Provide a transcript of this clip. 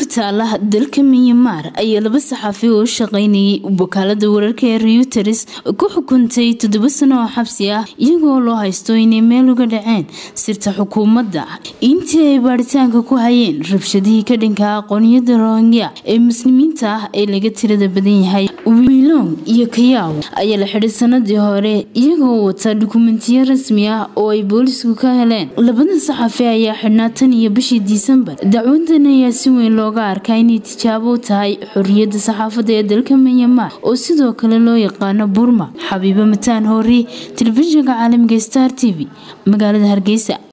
taala dalka minyamar ayaa laba saxaafi oo u shaqaynayay wakaalada wararka ee reuteres ku xukuntay toddoba sano oo xabsi ah iyagoo loo haysto inay meel uga dhaceen sirta xukuumadda intii ay baaritaanka ku hayeen rabshadihii ka dhanka aqooniyada rohingya ee muslimiinta ah ee laga tirada badan yahay wilong iyo kayaw ayaa la xidhay sanadii hore iyagoo wata dukumentiyo rasmi ah oo ay boolisku ka heleen labada saxaafi ayaa xidhnaa tan iyo bishii disembar dacwadan ayaa si weyn looga arkaa inay tijaabo u tahay xoriyadda saxaafadda ee dalka minyamar oo sidoo kale loo yaqaano burma xabiibo mataan hoori telefishinka caalamiga star t v magaalada hargeysa